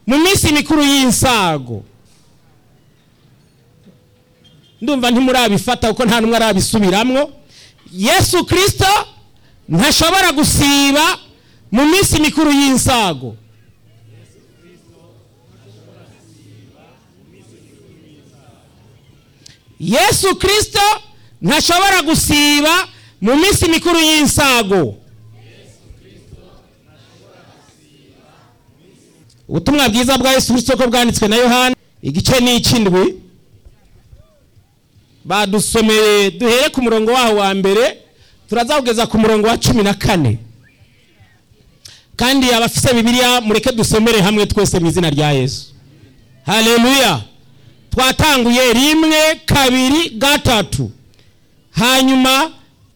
mu minsi mikuru y'insago ndumva ntimurabifata kuko nta n'umwe arabisubiramwo yesu kirisito ntashobora gusiba mu minsi mikuru y'insago yesu kirisito ntashobora gusiba mu minsi mikuru y'insago ubutumwa bwiza bwa yesu kirisito ko bwanditswe na yohana igice ni icy'indwi badusomeye duhere ku murongo waho wa mbere turazawugeza ku murongo wa cumi na kane kandi abafise bibiliya mureke dusomere hamwe twese mu izina rya yesu haleluya twatanguye rimwe kabiri gatatu hanyuma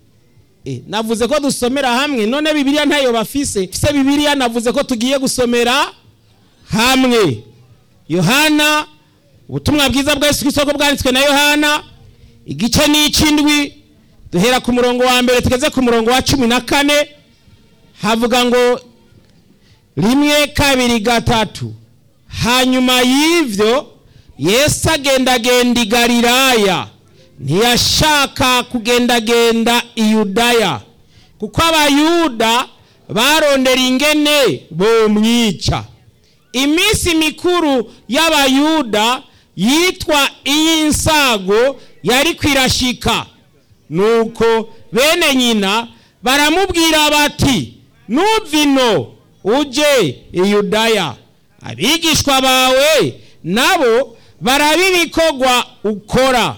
eh, navuze ko dusomera hamwe none bibiliya ntayo bafise fise bibiliya navuze ko tugiye gusomera hamwe yohana ubutumwa bwiza bwa yesu kirisito ko bwanditswe na yohana igice ni icy'indwi duhera ku murongo wa mbere tugeze ku murongo wa cumi na kane havuga ngo rimwe kabiri gatatu hanyuma y'ivyo yesu agendagenda i galilaya ntiyashaka kugendagenda i yudaya kuko abayuda barondera ingene bomwica iminsi mikuru y'abayuda yitwa iy'insago yari kwirashika nuko bene nyina baramubwira bati nuvino uje i yudaya abigishwa bawe nabo barabibikogwa ukora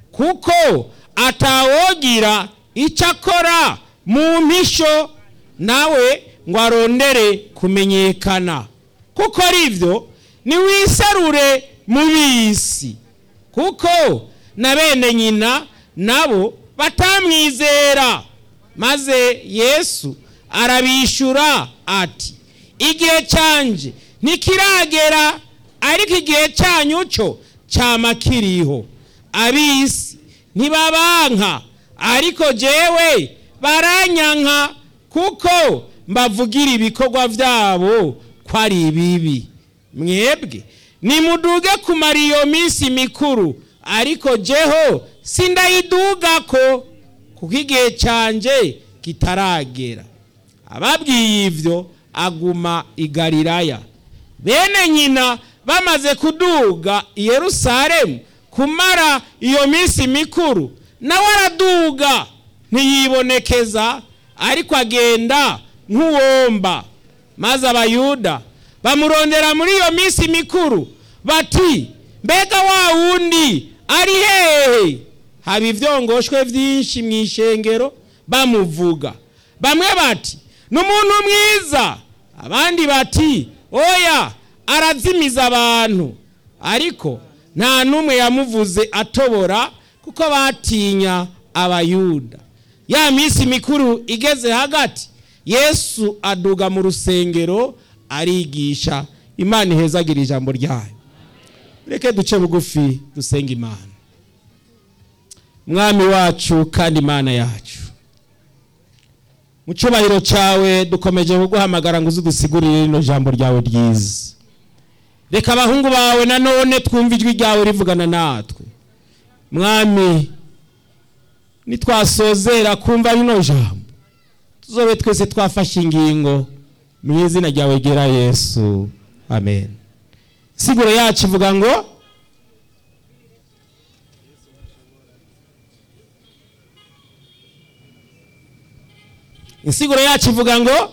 kuko atawogira icyo akora mu mpisho nawe ngo arondere kumenyekana kuko aribyo niwiserure mu bisi kuko na bene nyina nabo batamwizera maze yesu arabishyura ati igihe cyanje ntikiragera ariko igihe cyanyu cyo cyama kiriho abisi ntibabanka ariko jewe baranyanka kuko mbavugira ibikorwa byabo ko ari ibibi mwebwe nimuduge kumara iyo minsi mikuru ariko jeho sindayiduga ko kuko igihe cyanjye kitaragera ababwiye ibyo aguma i galilaya bene nyina bamaze kuduga i yerusalemu kumara iyo minsi mikuru nawe araduga ntiyibonekeza ariko agenda nk'uwomba maze abayuda bamurondera muri iyo minsi mikuru bati mbega wa wundi ari hehe haba ibyongoshwe byinshi mu ishengero bamuvuga bamwe bati ni umuntu mwiza abandi bati oya arazimiza abantu ariko nta n'umwe yamuvuze atobora kuko batinya abayuda ya minsi mikuru igeze hagati yesu aduga mu rusengero arigisha imana ihezagira ijambo ryayo reke duce bugufi dusenga imana mwami wacu kandi imana yacu mu cyubahiro cyawe dukomeje kuguhamagara ngo uze udusigurire rino jambo ryawe ryiza reka abahungu bawe nanone twumve ijwi ryawe rivugana natwe mwami nitwasozera kumva rino jambo tuzobe twese twafashe ingingo mu izina ryawe ryera yesu amen siguro yacu ivuga ngo insiguro yacu ivuga ngo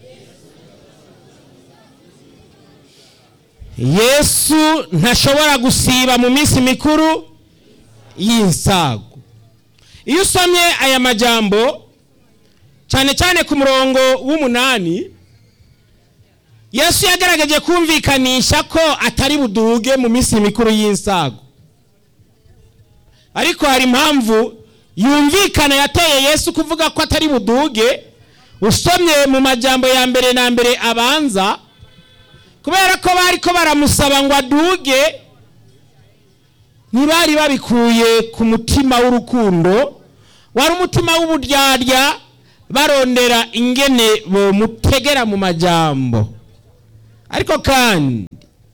yesu ntashobora gusiba mu minsi mikuru y'insago iyo usomye aya majambo cyane cyane ku murongo w'umunani yesu yagaragaje kumvikanisha ko atari buduge mu minsi mikuru y'insago ariko hari impamvu yumvikana yateye yesu kuvuga ko atari buduge usomye mu majambo ya mbere na mbere abanza kubera ko bari ko baramusaba ngo aduge ntibari babikuye ku mutima w'urukundo wari umutima w'uburyarya barondera ingene bomutegera mu majambo ariko kandi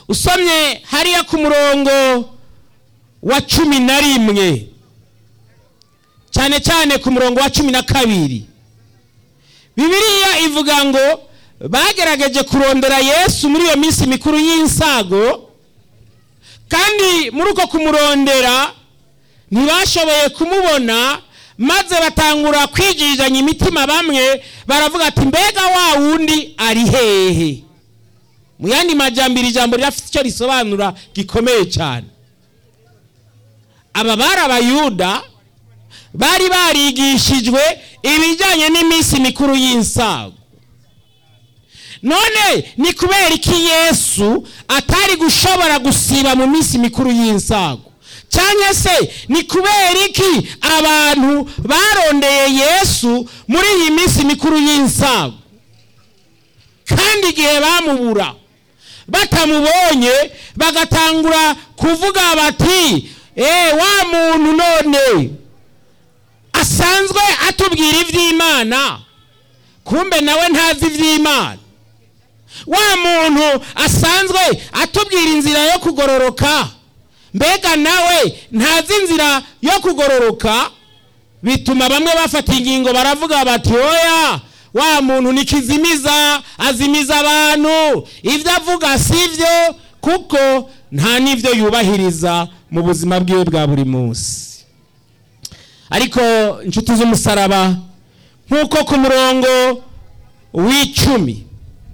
usomye hariya ku murongo wa cumi na rimwe cyane cyane ku murongo wa cumi na kabiri bibiliya ivuga ngo bagerageje kurondera yesu muri iyo minsi mikuru y'insago kandi muri uko kumurondera ntibashoboye kumubona maze batangura kwigirizanya imitima bamwe baravuga ati mbega wa wundi ari hehe mu yandi majyambere ijambo rirafite icyo risobanura gikomeye cyane aba bari abayuda bari barigishijwe ibijyanye n'iminsi mikuru y'insago none ni kubera iki yesu atari gushobora gusiba mu minsi mikuru y'insago cyangwa se ni kubera iki abantu barondeye yesu muri iyi minsi mikuru y'insago kandi igihe bamubura batamubonye bagatangura kuvuga bati eee wa muntu none asanzwe atubwira iby'imana kumbe nawe ntazi iby'imana wa muntu asanzwe atubwira inzira yo kugororoka mbega nawe ntazi inzira yo kugororoka bituma bamwe bafata ingingo baravuga bati oya wa muntu nikizimiza azimiza abantu ibyo avuga si byo kuko nta n'ibyo yubahiriza mu buzima bwiwe bwa buri munsi ariko inshuti z'umusaraba nk'uko ku murongo w'icumi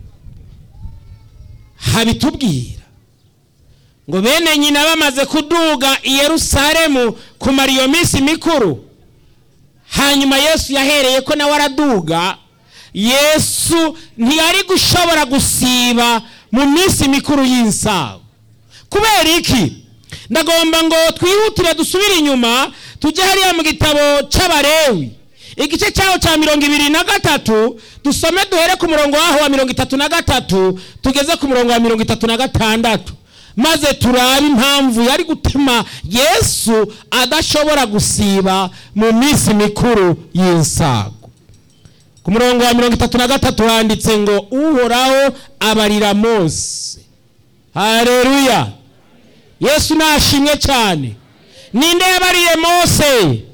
habitubwira ngo bene nyina bamaze kuduga i yerusalemu kumara iyo minsi mikuru hanyuma yesu yahereye ko nawe araduga yesu ntiyari gushobora gusiba mu minsi mikuru y'insago kubera iki ndagomba ngo twihutire dusubire inyuma tujye hariya mu gitabo cy'abarewi igice cyaho cya mirongo ibiri na gatatu dusome duhere ku murongo waho wa mirongo itatu na gatatu tugeze ku murongo wa mirongo itatu na gatandatu maze turabe impamvu yari gutuma yesu adashobora gusiba mu minsi mikuru y'insago ku murongo wa mirongo itatu na gatatu handitse ngo uhoraho abarira mose hareruya yesu nashimwe cyane ninde yabariye mose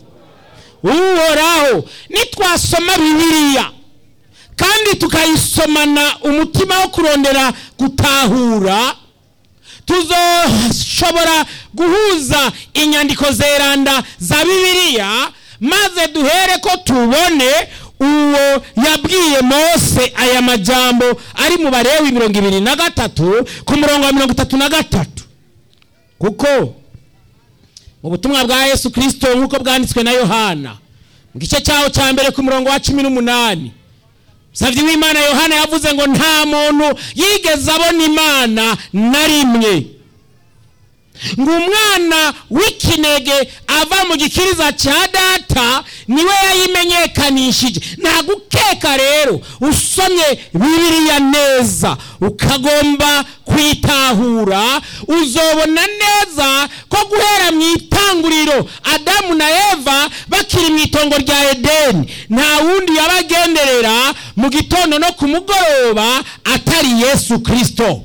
uhoraho nitwasoma bibiliya kandi tukayisomana umutima wo kurondera gutahura tuzoshobora guhuza inyandiko zeranda za bibiliya maze duhere ko tubone uwo yabwiye mose aya majambo ari mu barewi mirongo ibiri na gatatu ku murongo wa mirongo itatu na gatatu kuko mu butumwa bwa yesu kirisito nk'uko bwanditswe na yohana mu gice cyaho cya mbere ku murongo wa cumi n'umunani musabye w'imana yohana yavuze ngo nta muntu yigeze abona imana na rimwe ngo umwana w'ikinege ava mu gikiriza cya data niwe yayimenyekanishije nta gukeka rero usomye bibiliya neza ukagomba kuyitahura uzobona neza ko guhera mu itanguriro adamu na eva bakiri mu itongo rya edeni nta wundi yabagenderera mu gitondo no ku mugoroba atari yesu kirisito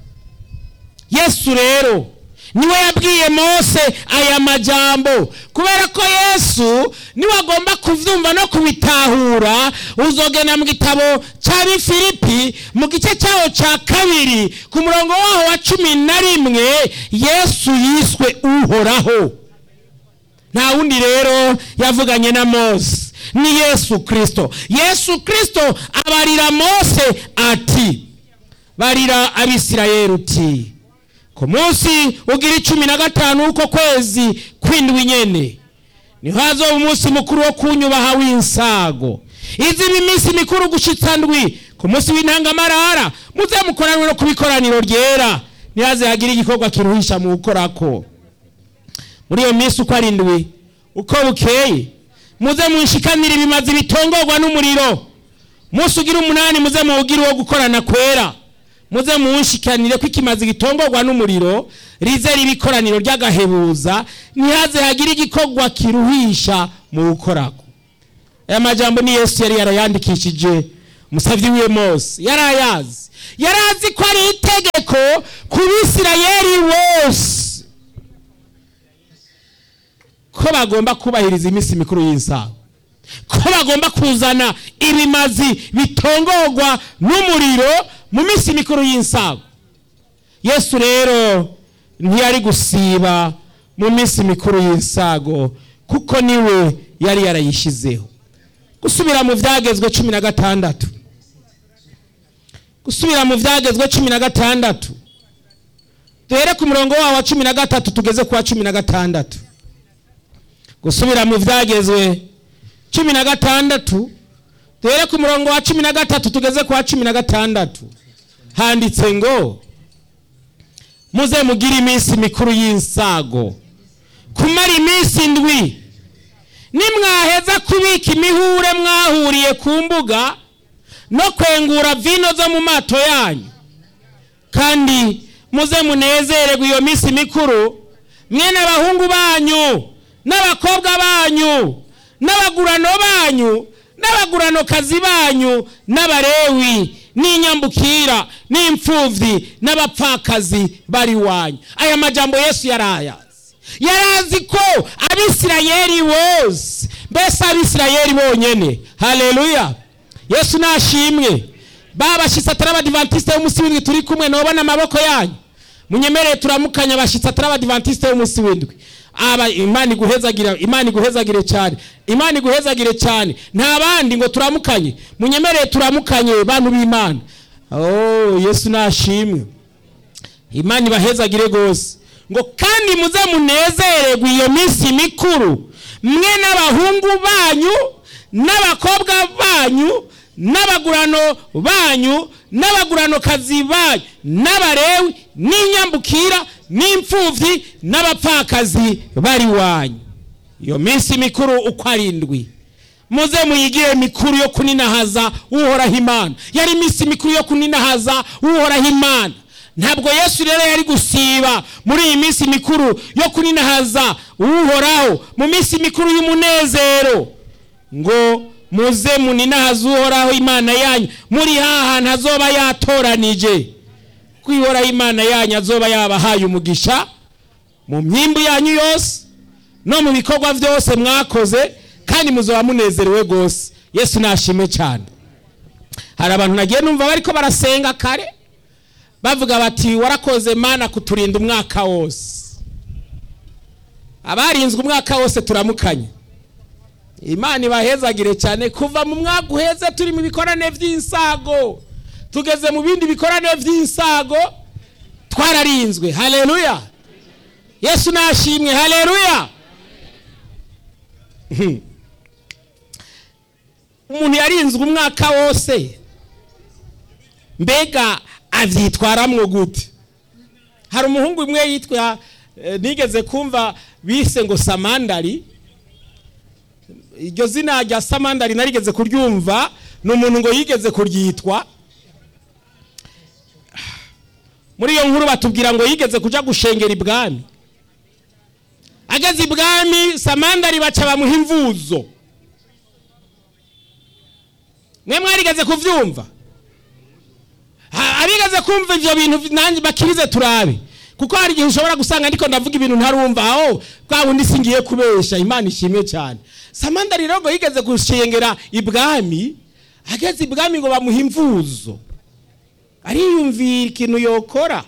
yesu rero niwe yabwiye mose aya majambo kubera ko yesu niwe agomba kubyumva no kubitahura uzogenda mu gitabo cya bifilipi mu gice cyaho cya kabiri ku murongo waho wa cumi na rimwe yesu yiswe uhoraho nta wundi rero yavuganye na mose ni yesu kirisito yesu kirisito abarira mose ati barira abisirayeri uti ku munsi ugira icumi na gatanu w'uko kwezi kw'indwi nyene niho hazoba umunsi mukuru wo kunyubaha w'insago izi ni iminsi mikuru gushitsa ndwi ku munsi w'intangamarara muze mukoranwe no ku bikoraniro ryera ntihaze hagire igikorwa kiruhisha mu gukorako muri iyo minsi uko ari ndwi uko bukeye muze munshikanire ibimazi bitongorwa n'umuriro munsi ugira umunani muze muwugire uwo gukorana kwera muze munshikanire ko ikimazi gitongorwa n'umuriro rize riba ikoraniro ry'agahebuza ntihaze hagire igikorwa kiruhisha mu gukorako aya majambo ni yesu yari yarayandikishije umusabyi wiwe mose yari ayazi yari azi ko ari itegeko ku bisirayeli bagomba kubahiriza iminsi mikuru y'insago ko bagomba kuzana ibimazi bitongorwa n'umuriro mu minsi mikuru y'insago yesu rero ntiyari gusiba mu minsi mikuru y'insago kuko niwe yari yarayishyizeho gusubira mu byagezwe cumi na gatandatu gusubira mu byagezwe cumi na gatandatu duhere ku murongo wawo wa cumi na gatatu tugeze ku wa cumi na gatandatu gusubira mu byagezwe cumi na gatandatu duhere ku murongo wa cumi na gatatu tugeze ku wa cumi na gatandatu handitse ngo muze mugire iminsi mikuru y'insago kumara iminsi ndwi nimwaheza kubika imihure mwahuriye ku mbuga no kwengura vino zo mu mato yanyu kandi muze munezererwe iyo minsi mikuru mwene abahungu banyu n'abakobwa banyu n'abagurano banyu n'abaguranokazi banyu n'abarewi n'inyambukira n'imfubyi n'abapfakazi bari wanyu aya majambo yesu yarayazi yarazi ko abisirayeli bose mbese abisirayeli bonyene haleluya yesu nashimwe babashyitsi atari abadivantisite b'umunsi w'indwi turi kumwe ntubona amaboko yanyu munyemereye turamukanya abashyitsi atari abadivantisite b'umunsi w'indwi aba imana iguhezagire imana iguhezagire cyane imana iguhezagire cyane nta bandi ngo turamukanye munyemereye turamukanye bantu b'imana oh yesu nashimwe imana ibahezagire rwose ngo kandi muze munezererwe iyo minsi mikuru mwe n'abahungu banyu n'abakobwa banyu n'abagurano banyu n'abaguranokazi banyu n'abarewi n'inyambukira n'imfubyi n'abapfakazi bari wanyu iyo minsi mikuru uko ari indwi muze muyigire mikuru yo kuninahaza uhoraho imana yari iminsi mikuru yo kuninahaza uhoraho imana ntabwo yesu rero yari gusiba muri iyi minsi mikuru yo kuninahaza uhoraho mu minsi mikuru y'umunezero ngo muze muninahaza uhoraho imana yanyu muri ha hantu azoba yatoranije kwihoraho imana yanyu azoba yabahaye umugisha mu myimbu yanyu yose no mu bikorwa byose mwakoze kandi muzoba munezerewe rwose yesu nashime cyane hari abantu nagiye numva bariko barasenga kare bavuga bati warakoze mana kuturinda umwaka wose abarinzwe umwaka wose turamukanye imana ibahezagire cyane kuva mu mwaka uheze turi mu bikorane by'insago tugeze mu bindi bikorane by'insago twararinzwe haleluya yesu nashimwe haleluya umuntu yarinzwe umwaka wose mbega abyitwaramwo gute hari umuhungu umwe yitwa nigeze kumva bise ngo samandari iryo zina rya samandari narigeze kuryumva ni umuntu ngo yigeze kuryitwa muri iyo nkuru batubwira ngo yigeze kujya gushengera ibwami ageze ibwami samandari baca bamuha imvuzo mwe mwarigeze kubyumva abigeze kumva ibyo bintu nanjye bakirize turabe kuko hari igihe ushobora gusanga ndiko ndavuga ibintu ntarumva aho kwa wundi singiye kubesha imana ishimwe cyane samanda rero ngo yigeze gushengera ibwami ageze ibwami ngo bamuha imvuzo ariyumvira ikintu yokora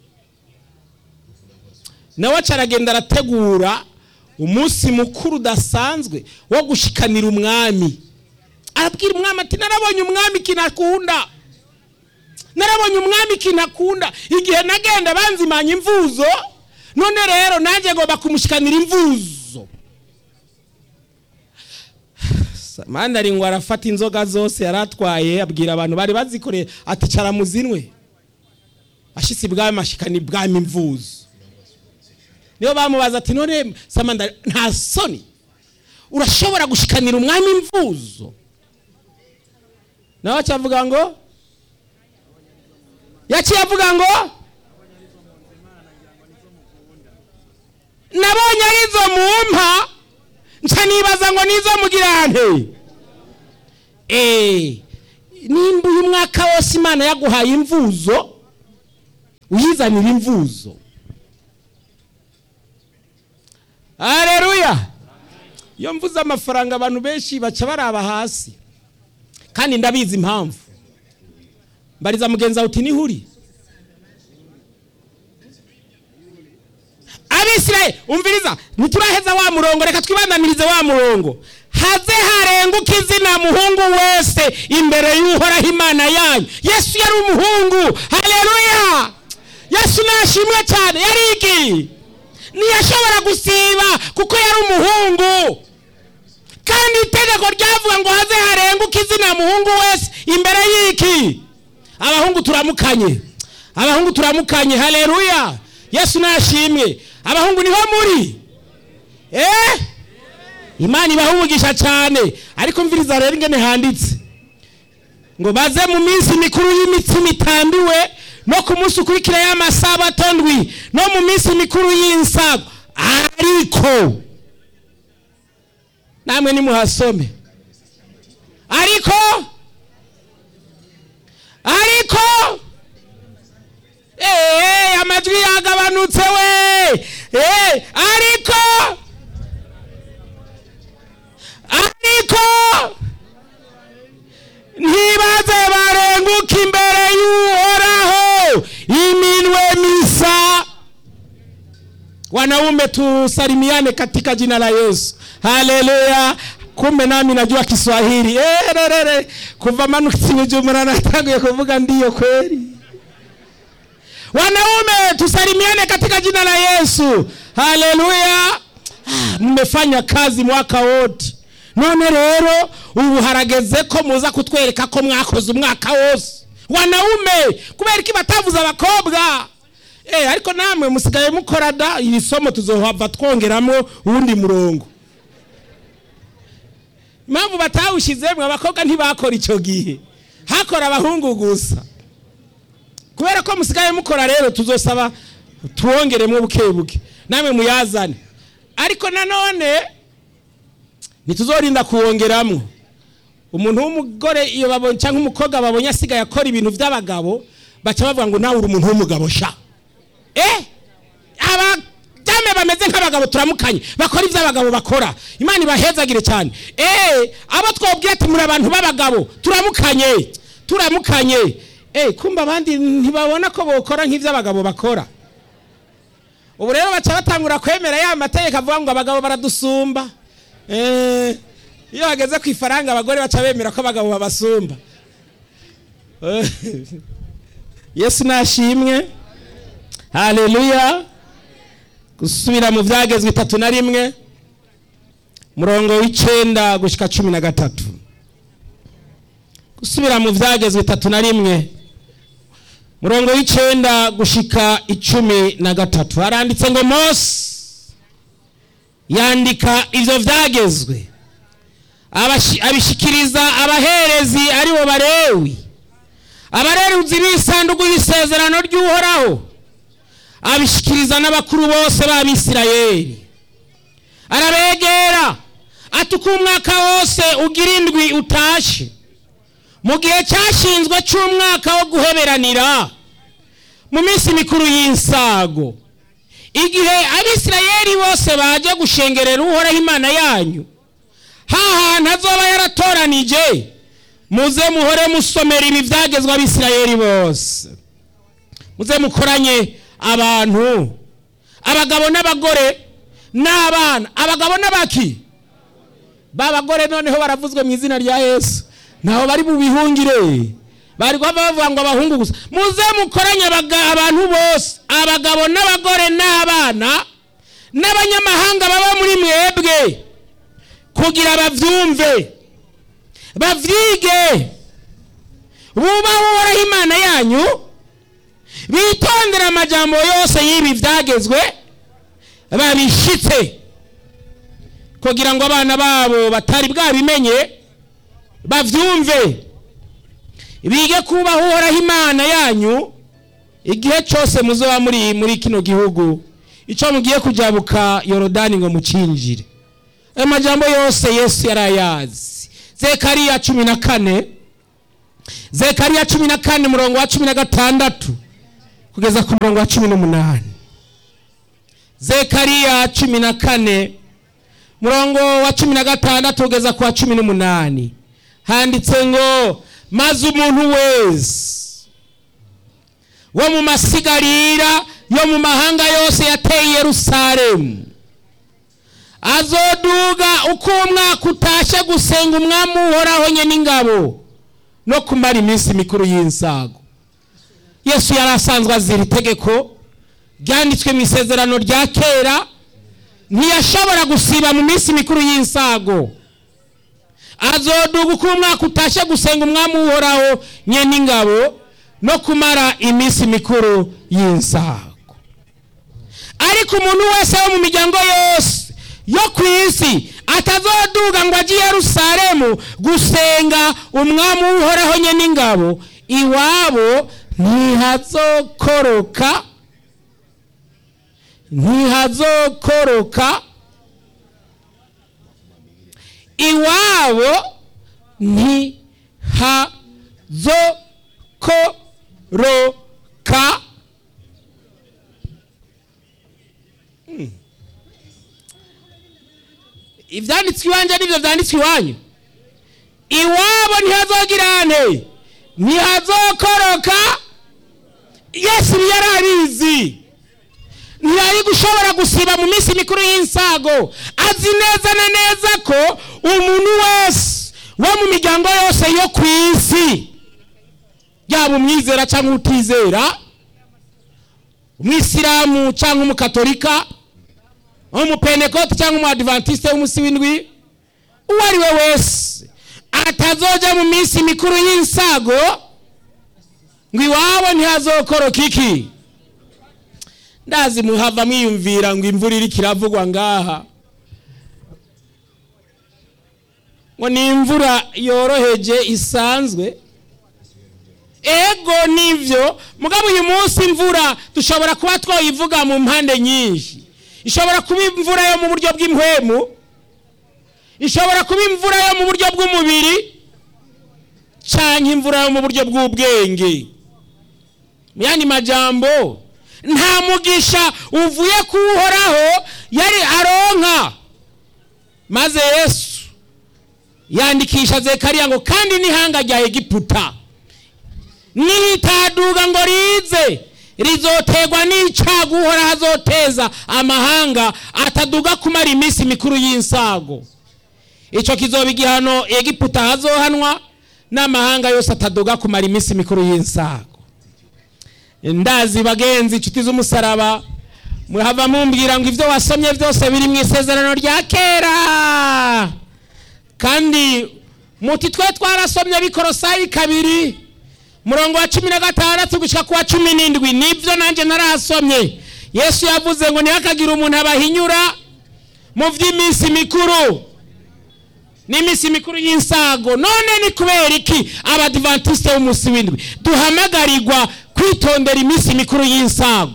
nawe acaragenda arategura umunsi mukuru udasanzwe wo gushikanira umwami arabwira umwami ati narabonye umwami ikintu akunda narabonye umwami ikintu akunda igihe nagenda banzimanya imvuzo none rero nanjye ngomba kumushikanira imvuzo mandari ngo arafata inzoga zose yari atwaye abwira abantu bari bazikoreye ati cara muzinwe ashitse ibwami ashikana ibwami imvuzo niyo bamubaza ati none samandari nta soni urashobora gushikanira umwami imvuzo nawe acavuga ngo yaciye avuga ngo nabonye arizo mumpa nca nibaza ngo nizo mugirante eee nimba uyu mwaka wose imana yaguhaye imvuzo uyizanira imvuzo hareruya iyo mvuze amafaranga abantu benshi baca baraba hasi kandi ndabizi impamvu mbariza mugenzi wawe uti nihuri abisirayeli umviriza ntituraheza wa murongo reka twibandanirize wa murongo haze harenguka izina muhungu wese imbere y'uhoraho imana yanyu yesu yari umuhungu haleluya yesu nashimwe cyane yari iki ntiyashobora gusiba kuko yari umuhungu kandi itegeko ryavuga ngo haze harenguka izina muhungu wese imbere y'iki abahungu turamukanye abahungu turamukanye haleluya yesu nashimwe abahungu niho muri eh imana ibahumugisha cyane ariko mviriza rero ingene handitse ngo baze mu minsi mikuru y'imitsima itambiwe no ku munsi ukurikira y'amasabato ndwi no mu minsi mikuru y'insago ariko namwe nimuhasome ariko ariko eee amajwi yagabanutse we eee ariko ariko ntibaze barenguka imbere y'uhoraho iminwe misa wanaume tusalimiane katika jina la yesu haleluya kumbe nami najua kiswahili ererere kuva manutse bujumbura natanguye kuvuga ndiyo kweli wanaume tusalimiane katika jina la yesu haleluya mmefanya kazi mwaka wote none rero ubu harageze ko muza kutwereka ko mwakoze umwaka wose wanaume kubera iki batavuze abakobwa eh ariko namwe musigaye mukora da iri somo tuzohava twongeramo uwundi murongo impamvu batawushizemwe abakobwa ntibakora icyo gihe hakora abahungu gusa kubera ko musigaye mukora rero tuzosaba tuwongeremo buke buke namwe muyazane ariko nanone ntituzorinda kuwongeramo umuntu w'umugore iyo babonye cyangwa umukobwa babonye asigaye akora ibintu by'abagabo baca bavuga ngo nawe uri umuntu w'umugabo sha eh abajyame bameze nk'abagabo turamukanye bakora ibyo abagabo bakora imana ibahezagire cyane eh abo twabwiye ati muri abantu b'abagabo turamukanye turamukanye eh kumba abandi ntibabona ko bokora nk'ibyo abagabo bakora ubu rero baca batangura kwemera ya mategeko avuga ngo abagabo baradusumba eh iyo hageze ku ifaranga abagore baca bemera ko abagabo babasumba yesu nashimwe haleluya gusubira mu byagezwe itatu na rimwe murongo w'icyenda gushyika cumi na gatatu gusubira mu byagezwe itatu na rimwe murongo w'icyenda gushyika icumi na gatatu haranditse ngo mose yandika ibyo byagezwe abishyikiriza abaherezi aribo barewi abareruzi b'isanduku y'isezerano ry'uhoraho abishyikiriza n'abakuru bose b'abisirayeli arabegera ati uko umwaka wose ugira indwi utashe mu gihe cyashinzwe cy'umwaka wo guheberanira mu minsi mikuru y'insago igihe abisirayeli bose baje gushengerera uhoraho imana yanyu hantu azoba yaratoranije muze muhore musomera ibi byagezwe abisirayeli bose muze mukoranye abantu abagabo n'abagore n'abana abagabo n'abaki bagore noneho baravuzwe mu izina rya yesu ntaho bari bubihungire bari bavuga ngo abahungu gusa muze mukoranye abantu bose abagabo n'abagore n'abana n'abanyamahanga baba muri mwebwe kugira babyumve babyige bubahe uhoraho imana yanyu bitondera amajambo yose y'ibi byagezwe babishyitse kugira ngo abana babo batari bwabimenye babyumve bige kubaha uhoraho imana yanyu igihe cyose muzoba muri muri kino gihugu icyo mugiye kujabuka yorodani ngo mukinjire ayo majambo yose yesu yari ayazi zekariya cumi na kane zekariya cumi na kane umurongo wa cumi na gatandatu kugeza ku murongo wa cumi n'umunani zekariya cumi na kane murongo wa cumi na gatandatu ugeza ku wa cumi n'umunani handitse ngo maze umuntu wese wo mu masigarira yo mu mahanga yose yateye yerusalemu azoduga uko umwaka utashe gusenga umwami uhoraho nye n'ingabo no kumara iminsi mikuru y'insago yesu yari asanzwe azira itegeko ryanditswe mu isezerano rya kera ntiyashobora gusiba mu minsi mikuru y'insago azoduga uko umwaka utashe gusenga umwami uhoraho nye n'ingabo no kumara iminsi mikuru y'insago ariko umuntu wese wo mu miryango yose yo ku isi atazoduga ngo ajye i yerusalemu gusenga umwami uhoraho nye n'ingabo iwabo ntihazokoroka ntihazokoroka iwabo ntihazokoroka ibyanditswe iwanjye nibyo byanditswe iwanyu iwabo ntihazogirane ntihazokoroka yesu yari abizi ntiyari gushobora gusiba mu minsi mikuru y'insago azi neza na neza ko umuntu wese wo mu miryango yose yo ku isi yaba umwizera cyangwa utizera umwisilamu cyangwa umukatolika umupentekote cyangwa umuadivantisite w'umunsi w'indwi uwo ari we wese atazojya mu minsi mikuru y'insago ngo iwabo ntihazokoroka iki ndazi muhava mwiyumvira ngo imvura iri kiravugwa ngaha ngo ni imvura yoroheje isanzwe ego nivyo mugabo uyu munsi imvura dushobora kuba twayivuga mu mpande nyinshi ishobora kuba imvura yo mu buryo bw'impwemu ishobora kuba imvura yo mu buryo bw'umubiri cyangwa imvura yo mu buryo bw'ubwenge mu yandi majambo nta mugisha uvuye kuwuhoraho yari aronka maze yesu yandikisha zekariya ngo kandi n'ihanga rya egiputa nihitaduga ngo rize rizoterwa n'icyago uhoraho azoteza amahanga ataduga kumara iminsi mikuru y'insago icyo kizoba igihano egiputa hazohanwa n'amahanga yose ataduga kumara iminsi mikuru y'insago ndazi bagenzi inshuti z'umusaraba muhava mumbwira ngo ibyo wasomye byose biri mu isezerano rya kera kandi muti twe twarasomye bikorosayi kabiri murongo wa cumi na gatandatu gushyira ku wa cumi n'indwi nibyo nanjye narasomye yesu yavuze ngo ntihakagire umuntu abahinyura mu by'iminsi mikuru n'iminsi mikuru y'insago none ni kubera iki abadivantisite b'umunsi w'indwi duhamagarirwa kwitondera iminsi mikuru y'insago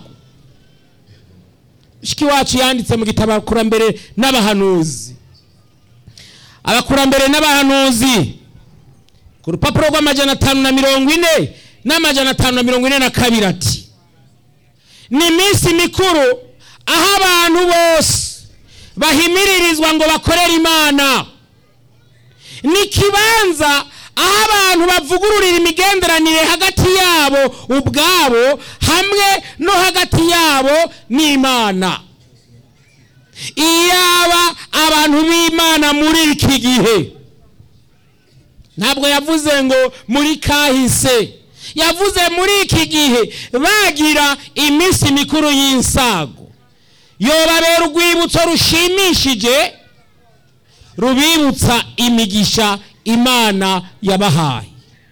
shiki wacu yanditse mu gitabo abakurambere n'abahanuzi abakurambere n'abahanuzi ku rupapuro rw'amajana atanu na mirongo ine n'amajana atanu na mirongo ine na kabiri ati ni iminsi mikuru aho abantu bose bahimiririzwa ngo bakorere imana ni ikibanza aho abantu bavugururira imigenderanire hagati yabo ubwabo hamwe no hagati yabo n'imana iyaba abantu b'imana muri iki gihe ntabwo yavuze ngo muri kahise yavuze muri iki gihe bagira iminsi mikuru y'insago yobabera urwibutso rushimishije rubibutsa imigisha imana yabahaye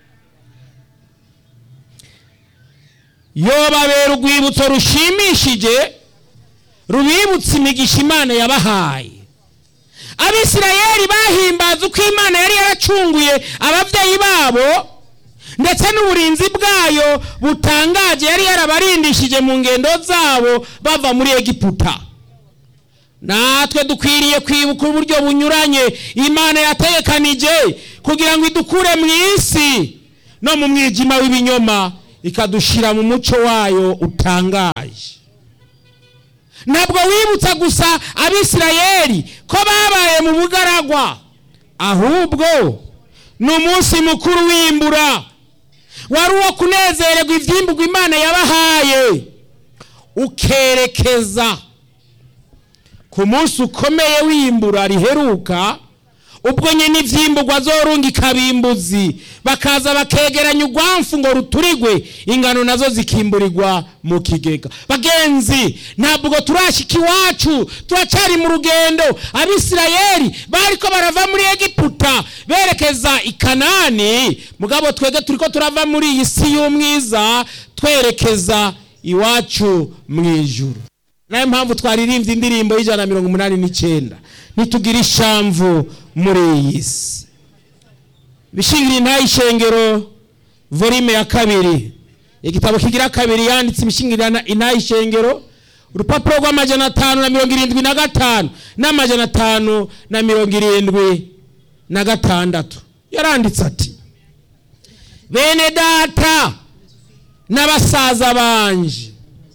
yobabera urwibutso rushimishije rubibutsa imigisha imana yabahaye abisirayeli bahimbaza uko imana yari yaracunguye ababyeyi babo ndetse n'uburinzi bwayo butangaje yari yarabarindishije mu ngendo zabo bava muri egiputa natwe dukwiriye kwibuka uburyo bunyuranye imana yatekanije kugira ngo idukure mu isi no mu mwijima w'ibinyoma ikadushyira mu muco wayo utangaje ntabwo wibutsa gusa abisirayeli ko babaye mu bugaragwa ahubwo ni umunsi mukuru w'imbura wari uwo kunezererwa ibyimburwa imana yabahaye ukerekeza ku munsi ukomeye w'imbura riheruka ubwo nyine ibyimburwa zorunga ikabimbuzi bakaza bakegeranya urwamfu ngo ruturigwe ingano nazo zikimburirwa mu kigega bagenzi ntabwo turashyika iwacu turacyari mu rugendo abisirayeli bari ko barava muri egiputa berekeza i kanani mugabo twebwe turi ko turava muri iyi si y'umwiza twerekeza iwacu mu ijuru nayo mpamvu twaririmbye indirimbo y'ijana na mirongo umunani n'icyenda ntitugire ishamvu muri iyi si ibishingiro intayishengero volume ya kabiri igitabo kigira kabiri yanditse ibishingiro intayishengero urupapuro rw'amajana atanu na mirongo irindwi na gatanu n'amajana atanu na mirongo irindwi na gatandatu yaranditse ati bene data n'abasaza banje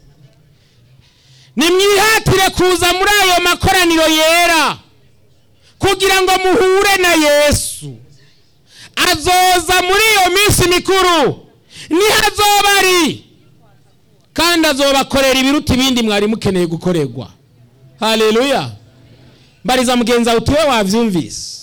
nimwihatire kuza muri ayo makoraniro yera kugira ngo muhure na yesu azoza muri iyo minsi mikuru niho azoba ari kandi azobakorera ibiruta ibindi mwari mukeneye gukorerwa hareruya mbariza mugenzi wawe utiwe wabyumvise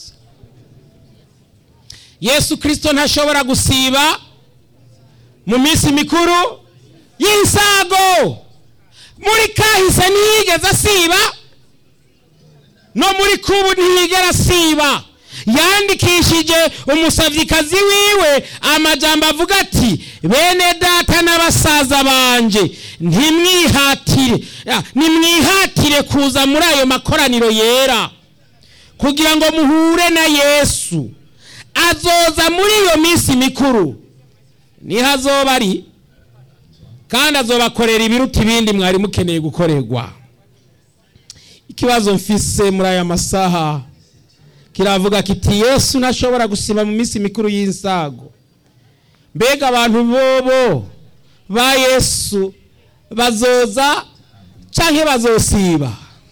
yesu kirisito ntashobora gusiba mu minsi mikuru y'isago muri kahise ntiyigeze asiba no muri kubu ntiyigera asiba yandikishije umusavyikazi wiwe amajambo avuga ati bene data n'abasaza banje ntimwihatire nimwihatire kuza muri ayo makoraniro yera kugira ngo muhure na yesu azoza muri iyo minsi mikuru niho azoba ari kandi azobakorera ibiruta ibindi mwari mukeneye gukorerwa ikibazo mfise muri aya masaha kiravuga kiti yesu ntashobora gusiba mu minsi mikuru y'insago mbega abantu bobo ba yesu bazoza cyangwa bazosiba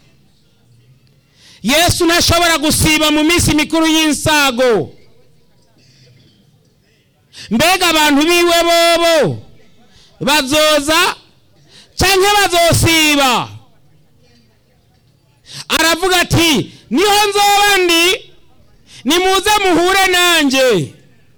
yesu ntashobora gusiba mu minsi mikuru y'insago mbega abantu biwe bobo bazoza cyangwa bazosiba aravuga ati niho nzoba ndi nimuze muhure nanjye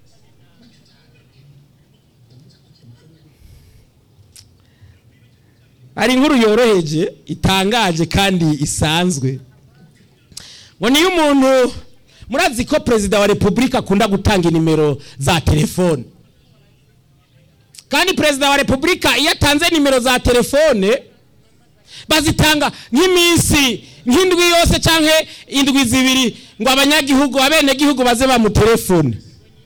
hari inkuru yoroheje itangaje kandi isanzwe ngo niyo umuntu murazi ko perezida wa repubulika akunda gutanga nimero za telefone kandi perezida wa repubulika iyo atanze nimero za telefone bazitanga nk'iminsi nk'indwi yose cyangwa indwi zibiri ngo abanyagihugu abenegihugu baze bamutelefone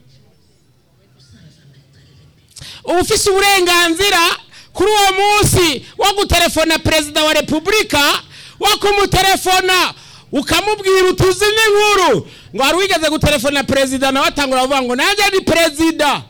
uba ufise uburenganzira kuri uwo munsi wo gutelefona perezida wa repubulika wo kumutelefona ukamubwira utuzi n'inkuru ngo wari wigeze gutelefona perezida nawe atangura kuvuga ngo nanjye ni perezida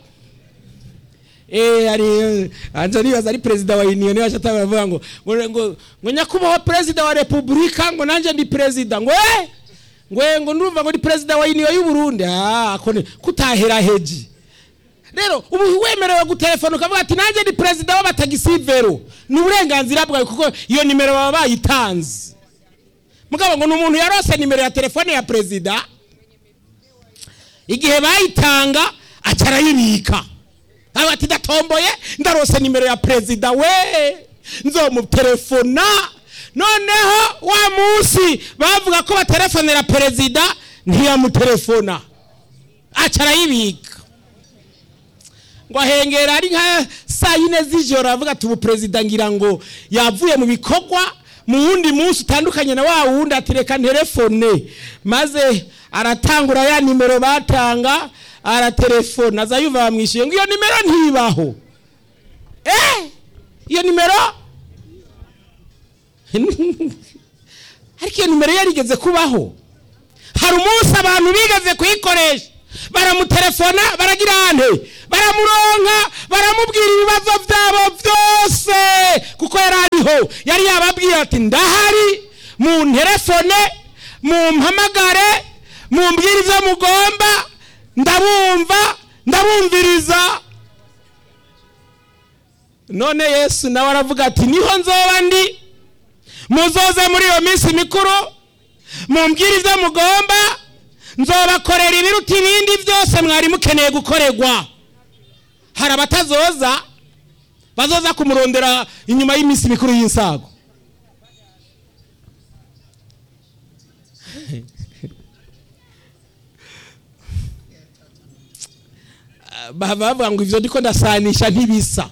eh ari anje nibaza ari perezida wa union nibaje atangura kuvuga ngo ngo ngo nyakubahwa perezida wa repubulika ngo nanjye ndi perezida ngo eh ngo ngo ndumva ngo ni perezida wa union y'u Burundi ah akone kutahera heji rero ubu wemerewe gutelefona ukavuga ati nanjye ni perezida w'abatagisivero ni uburenganzira bwawe kuko iyo nimero baba bayitanze mugabo ngo ni umuntu yarose nimero ya telefone ya perezida igihe bayitanga aca arayibika aba ati ndatomboye ndarose nimero ya perezida we nzomutelefona noneho wa munsi bavuga ko batelefonera perezida ntiyamutelefona aca arayibika ngo ahengera ari nka saa yine z'ijoro avuga ati ubu perezida ngira ngo yavuye mu bikorwa mu wundi munsi utandukanye na wa wundi atereka telefone maze aratangura ya nimero batanga aratelefona aza yumva bamwishyuye ngo iyo nimero ntibaho eh iyo nimero ariko iyo nimero yarigeze kubaho hari umunsi abantu bigeze kuyikoresha baramutelefona baragira ante baramuronka baramubwira ibibazo byabo byose kuko yari ariho yari yababwiye ati ndahari mu nterefone mumpamagare mumbwire ibyo mugomba ndabumva ndabumviriza none yesu nawe aravuga ati niho nzoba ndi muzoze muri iyo minsi mikuru mumbwire ibyo mugomba nzobakorera ibiruta ibindi byose mwari mukeneye gukorerwa hari abatazoza bazoza kumurondera inyuma y'iminsi mikuru y'insago bavuga ngo ibyo ndiko ndasanisha ntibisa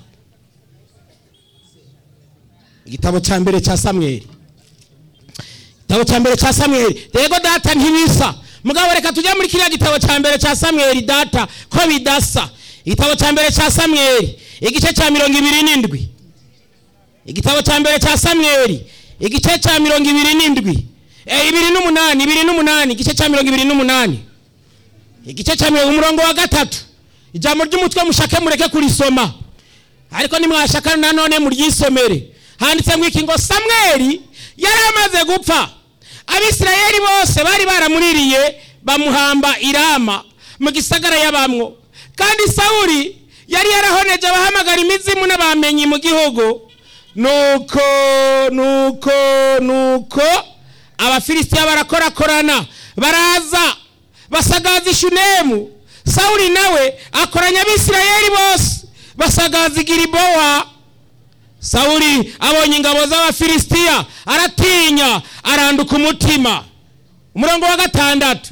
igitabo cya mbere cya samweri igitabo cya mbere cya samweri rego data ntibisa mugabo reka tujye muri kiriya gitabo cya mbere cya samweri data ko bidasa igitabo cya mbere cya samweri igice cya mirongo ibiri n'indwi igitabo cya mbere cya samweri igice cya mirongo ibiri n'indwi ibiri n'umunani ibiri n'umunani igice cya mirongo ibiri n'umunani igice cya mirongo umurongo wa gatatu ijambo ry'umutwe mushake mureke kurisoma ariko nimwashaka nanone muryisomere handitse ngo iki ngo samweri yari amaze gupfa abisirayeli bose bari baramuririye bamuhamba irama mu gisagara y'abamwo kandi sawuri yari yarahoneje abahamagara imizimu n'abamenyi mu gihugu nuko nuko nuko abafilisitiya barakorakorana baraza basagaza ishunemu sawuri nawe akoranya abisirayeli bose basagaza igiribowa sawuri abonye ingabo z'abafilisitiya aratinya aranduka umutima umurongo wa gatandatu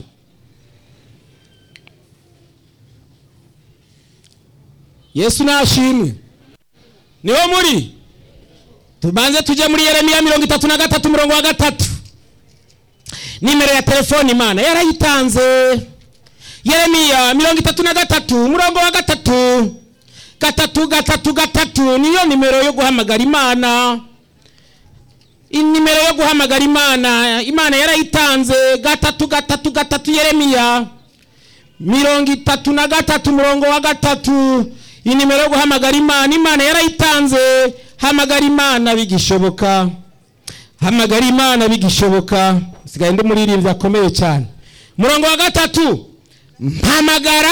yesu nashimwe niwo muri tubanze tujye muri yeremiya mirongo itatu na gatatu umurongo wa gatatu nimero ya telefone imana yarayitanze yeremiya mirongo itatu na gatatu umurongo wa gatatu gatatu gatatu gatatu niyo nimero yo guhamagara imana nimero yo guhamagara imana imana yarayitanze gatatu gatatu gatatu yeremiya mirongo itatu na gatatu umurongo wa gatatu iyi nimero yo guhamagara imana imana yarayitanze hamagara imana bigishoboka hamagara imana bigishoboka sigaye ndi muririmbyi akomeye cyane umurongo wa gatatu mpamagara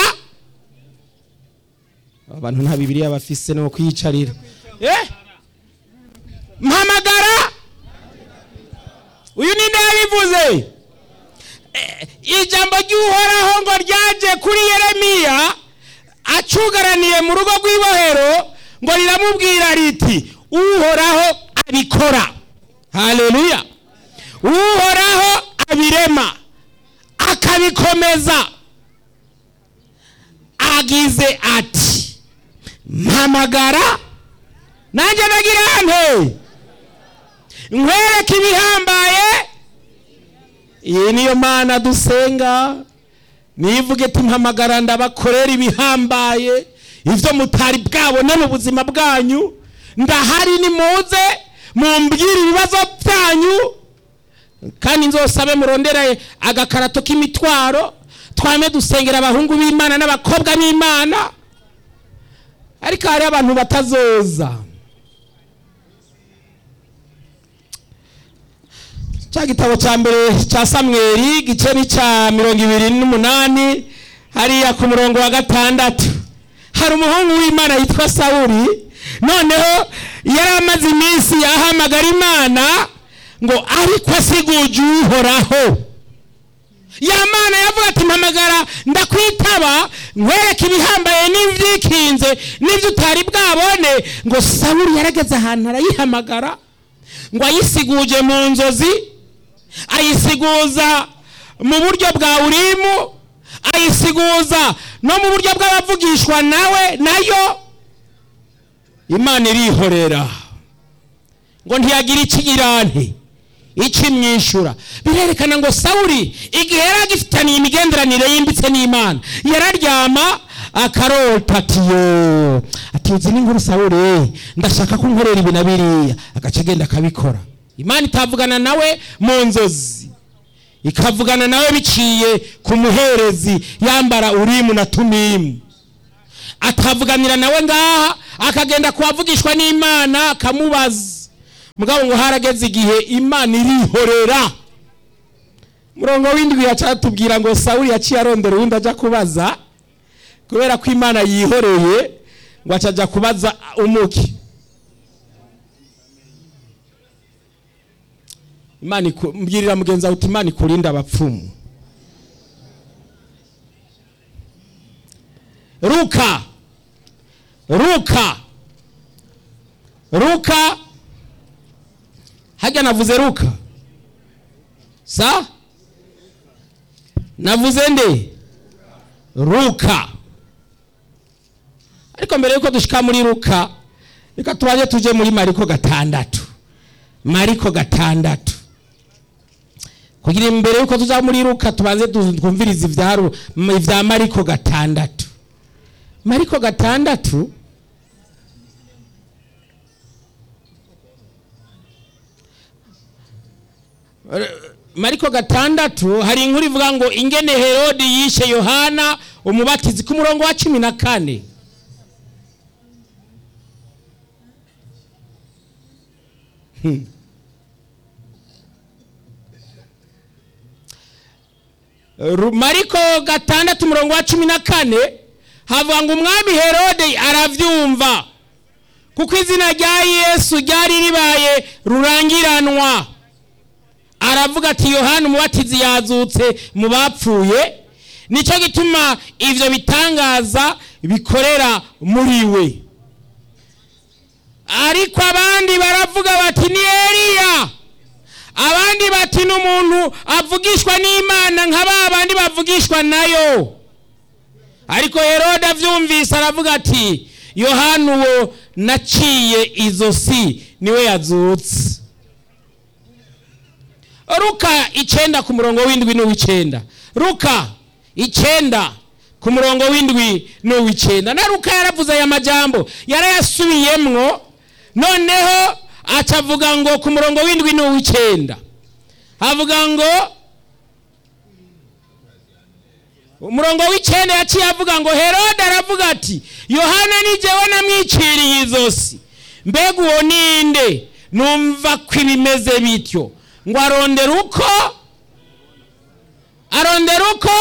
abantu nta bibiriya bafise no kwiyicarira eh mpamagara uyu ninde yabivuze ijambo ry'uhoraho ngo ryaje kuri yeremiya acugaraniye mu rugo rw'ibohero ngo riramubwira riti uhoraho abikora haleluya uhoraho abirema akabikomeza agize ati mpamagara nanjye nagira nte nkwereke ibihambaye iyi niyo mana dusenga nivuge ati mpamagara ndabakorera ibihambaye ibyo mutari bwabone mu buzima bwanyu ndahari nimuze mumbwire ibibazo byanyu kandi nzosabe murondere agakarato k'imitwaro twame dusengera abahungu b'imana n'abakobwa b'imana ariko hari abantu batazoza cya gitabo cya mbere cya samweri igice ni cya mirongo ibiri n'umunani hariya ku murongo wa gatandatu hari umuhungu w'imana yitwa sawuri noneho yari amaze iminsi yahamagara imana ngo ariko asiguje uhoraho ya mana yavuga ati mpamagara ndakwitaba nkwereke ibihambaye n'ibyikinze n'ibyo utari bwabone ngo sawuri yarageze ahantu arayihamagara ngo ayisiguje mu nzozi ayisiguza mu buryo bwa urimu ayisiguza no mu buryo bw'abavugishwa nawe nayo imana irihorera ngo ntiyagire ikigirante ikimwishyura birerekana ngo sawuri igihe yari agifitaniye imigenderanire yimbitse n'imana yararyama akarota atiyo atizi n'inkuru sawuri ndashaka ko nkorera ibi na biriya agace agenda akabikora imana itavugana nawe mu nzozi ikavugana nawe biciye ku muherezi yambara urimu na tumimu akavuganira nawe ngaha akagenda kuwavugishwa n'imana akamubaza mugabo ngo harageze igihe imana irihorera murongo w'indwi yacatubwira ngo sawuli yaciye arondera uwundi ajya kubaza kubera ko imana yihoreye ngo acajya kubaza umuki imana iku- mbwirira mugenzi wawe uti imana ikurinde abapfumu ruka ruka ruka hajya navuze ruka sa navuze nde ruka ariko mbere yuko dushika muri ruka reka tubanze tuje muri mariko gatandatu mariko gatandatu kugira imbere yuko tuja muri ruka tubanze tu- twumvirize ivya Ru- m- ivya mariko gatandatu mariko gatandatu R- mariko gatandatu hari inkuru ivuga ngo ingene herodi yishe yohana umubatizi ku murongo wa cumi na kane Hmm. Ru- mariko gatandatu umurongo wa cumi na kane havuga ngo umwami herode aravyumva kuko izina rya yesu ryari ribaye rurangiranwa aravuga ati yohana umubatizi yazutse mu bapfuye nicyo gituma ivyo bitangaza bikorera muri we ariko abandi baravuga bati ni eliya abandi bati n'umuntu avugishwa n'imana nka ba bandi bavugishwa nayo ariko herode avyumvise aravuga ati yohana uwo naciye izosi niwe yazutse ruka icenda ku murongo w'indwi n'uw'icenda ruka icenda ku murongo w'indwi n'uw'icenda na ruka yaravuze aya majambo yarayasubiyemwo noneho acavuga ngo ku murongo w'indwi n'uw'icenda havuga ngo umurongo w'icenda yaciye avuga ngo herode aravuga ati yohana ni jewe namwiciriye izosi mbega uwo ninde numva ko ibimeze bityo ngo arondera uko arondera uko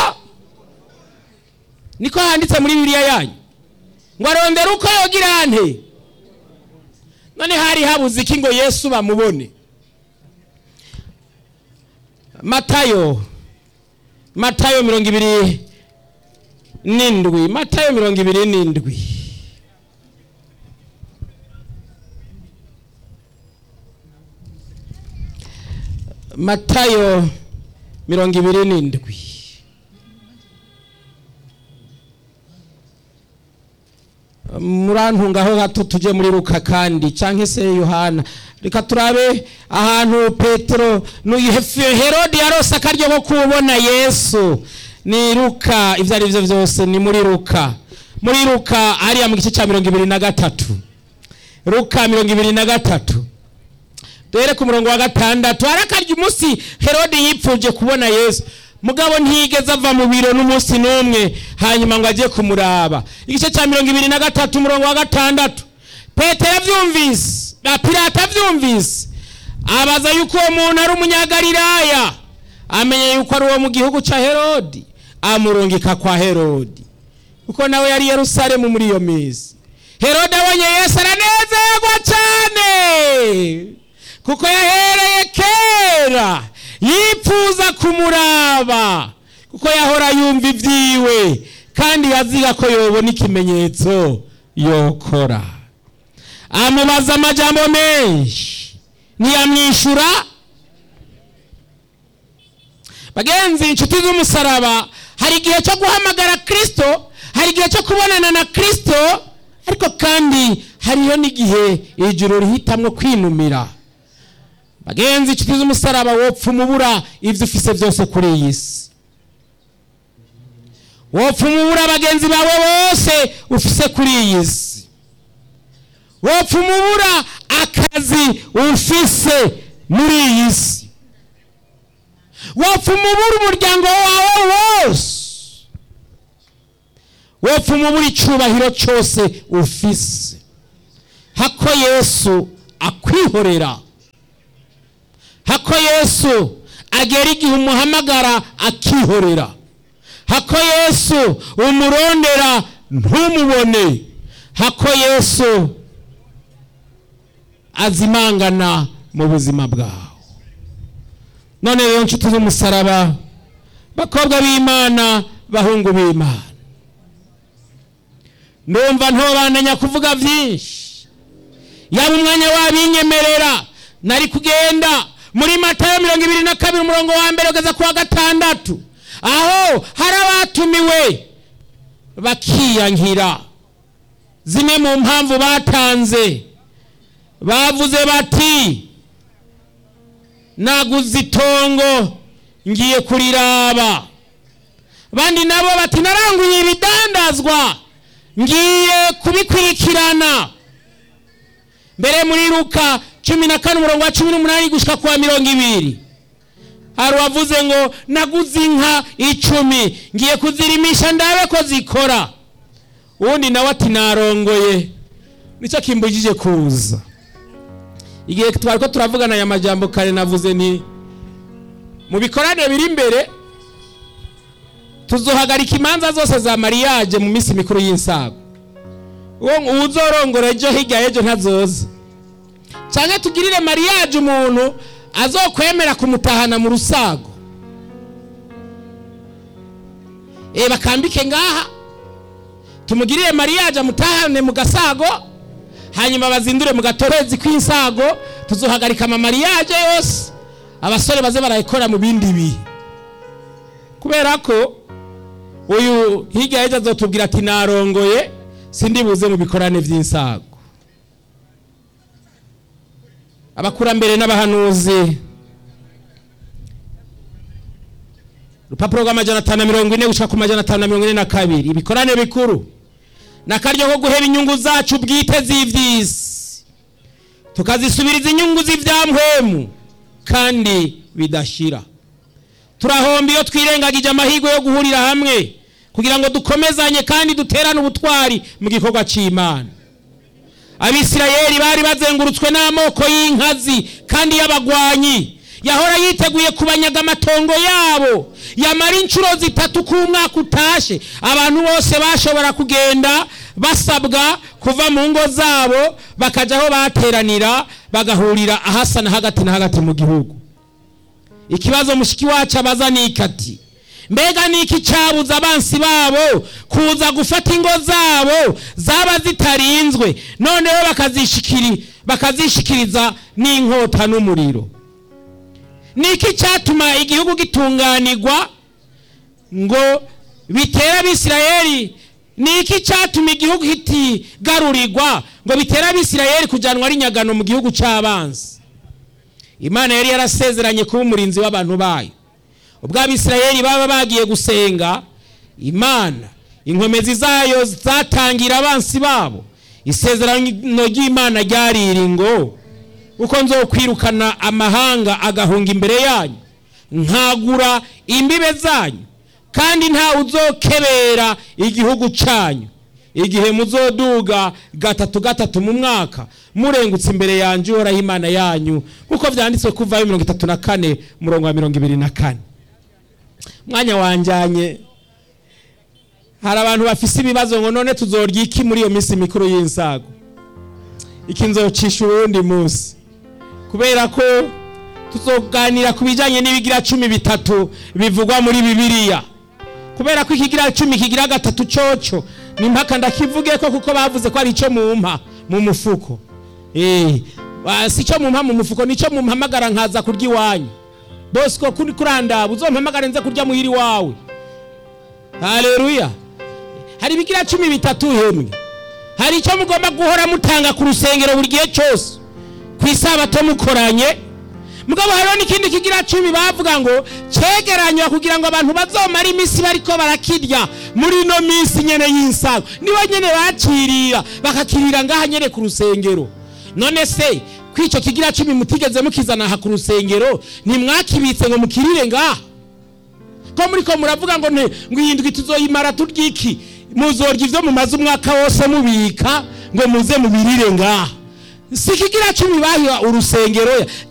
niko handitse muri bibiliya yanyu ngo arondera uko yogira nte none hari habuze iki ngo yesu bamubone matayo matayo mirongo ibiri n'indwi matayo mirongo ibiri n'indwi matayo mirongo ibiri n'indwi murantungaho gato tujye muri ruka kandi cyangwa se yohana reka turabe ahantu petero n'uyu Hefe- herode yarose akaryo ko kubona yesu ni ruka ibyo ari byo byose ni muri ruka muri ruka hariya mu gice cya mirongo ibiri na gatatu ruka mirongo ibiri na gatatu duhere ku murongo wa gatandatu harakarya umunsi herode yipfuje kubona yesu mugabo ntiyigeze ava mu biro n'umunsi n'umwe hanyuma ngo ajye kumuraba igice cya mirongo ibiri na gatatu umurongo wa gatandatu petero abyumvise na pirata abyumvise abaza yuko uwo muntu ari umunyagalilaya amenya yuko ari uwo mu gihugu cya herodi amurungika kwa herodi kuko nawe yari i yerusalemu muri iyo minsi herode abonye yesu aranezerwa cyane kuko yahereye kera yipfuza kumuraba kuko yahora yumva ibyiwe kandi yaziga ko yobona ikimenyetso yokora amubaza amajambo menshi ntiyamwishyura bagenzi inshuti z'umusaraba hari igihe cyo guhamagara kirisito hari igihe cyo kubonana na kirisito ariko kandi hariho n'igihe ijuru rihitamwo kwinumira bagenzi inshuti z'umusaraba wopfa umubura ibyo ufise byose kuri iyi si wopfa umubura bagenzi bawe bose ufise kuri iyi si wopfa umubura akazi ufise muri iyi si wopfa umubura umuryango wawe wose wopfuma ubura icyubahiro cyose ufise hako yesu akwihorera hako yesu agera igihe umuhamagara akihorera hako yesu umurondera ntumubone hako yesu azimangana mu buzima bwawe none rero nshuti z'umusaraba bakobwa b'imana bahungu b'imana ndumva ntobandanya kuvuga byinshi yaba umwanya wabinyemerera nari kugenda muri matayo mirongo ibiri na kabiri umurongo wa mbere ugeza ku wa gatandatu aho hari abatumiwe bakiyankira zimwe mu mpamvu batanze bavuze bati naguze itongo ngiye kuriraba abandi nabo bati naranguye ibidandazwa ngiye kubikurikirana mbere muri ruka cumi na kane umurongo wa cumi n'umunani gushyika ku wa mirongo ibiri hari uwavuze ngo naguze inka icumi ngiye kuzirimisha ndabe ko zikora ubundi nawe ati narongoye nicyo kimbujije kuza igihe twari ko turavugana aya majyambo kare navuze ni mu bikorane biri imbere tuzohagarika imanza zose za mariyaje mu minsi mikuru y'insago uwo uzorongora ejo hirya y'ejo ntazoza cyangwa tugirire mariyaje umuntu azokwemera kumutahana mu rusago e bakambike ngaha tumugirire mariyaje amutahane mu gasago hanyuma bazindure mu gatorezi kw'insago tuzohagarika amamariyaje yose abasore baze barayikora mu bindi bihe kubera ko uyu hirya y'ejo azotubwira ati narongoye sindi buze mu bikorane by'insago abakurambere n'abahanuzi urupapuro rw'amajana atanu na mirongo ine gushaka ku majana atanu na mirongo ine na kabiri ibikorane bikuru ni akaryo ko guhera inyungu zacu bwite z'iby'isi tukazisubiriza inyungu z'ibyamhwemu kandi bidashira turahomba iyo twirengagije amahirwe yo guhurira hamwe kugira ngo dukomezanye kandi duterane ubutwari mu gikorwa cy'imana abisirayeli bari bazengurutswe n'amoko y'inkazi kandi y'abagwanyi yahora yiteguye kubanyaga amatongo yabo yamara inshuro zitatu k'umwaka utashe abantu bose bashobora kugenda basabwa kuva mu ngo zabo bakajya aho bateranira bagahurira ahasa na hagati na hagati mu gihugu ikibazo mushiki wacu abaza ni ikati mbega ni iki cyabuza abansi babo kuza gufata ingo zabo zaba zitarinzwe noneho bakazishikiriza n'inkota n'umuriro ni iki cyatuma igihugu gitunganirwa ngo bitere abisirayeli ni iki cyatuma igihugu kitigarurirwa ngo bitere abisirayeli kujyanwa ari nyagano mu gihugu cy'abanzi imana yari yarasezeranye kuba umurinzi w'abantu bayo ubwo abisirayeli baba bagiye gusenga imana inkomezi zayo zatangira abansi babo isezerano ry'imana ryarira ngo uko nzokwirukana amahanga agahunga imbere yanyu nkagura imbibe zanyu kandi ntawe uzokebera igihugu cyanyu igihe muzoduga gatatu gatatu mu mwaka murengutse imbere yanjye uhoraho imana yanyu nk'uko byanditswe kuvayo mirongo itatu na kane umurongo wa mirongo ibiri na kane mwanya wanjyanye hari abantu bafise ibibazo ngo none tuzorya iki muri iyo minsi mikuru y'insago iki nzocisha uwundi munsi kubera ko tuzoganira ku bijyanye n'ibigira cumi bitatu bivugwa muri bibiliya kubera ko ikigira cumi kigira gatatu cyoco ni mpaka ndakivuge ko kuko bavuze ko ari icyo mumpa mu mufuko si icyo mumpa mu mufuko ni icyo mumpamagara nkaza kurya iwanyu bosco kuri kurandaba uzompamagare nze kurya muhiri wawe haleluya hari ibigira cumi bitatu hemwe hari icyo mugomba guhora mutanga ku rusengero buri gihe cyose ku isabato mukoranye mugabo hariho n'ikindi kigira cumi bavuga ngo cyegeranywa kugira ngo abantu bazomare iminsi bariko barakirya muri ino minsi nyene y'insago nibo nyene bakirira bakakirira ngaha nyene ku rusengero none se kw'icyo kigira cumi mutigeze mukizana aha ku rusengero ntimwakibitse ngo mukirire ngaha ko muri ko muravuga ngo ngo iyi ndwi tuzoyimara turya iki muzorya ivyo mumaze umwaka wose mubika ngo muze mubirire ngaha si kigira cumi bahiwa urusengero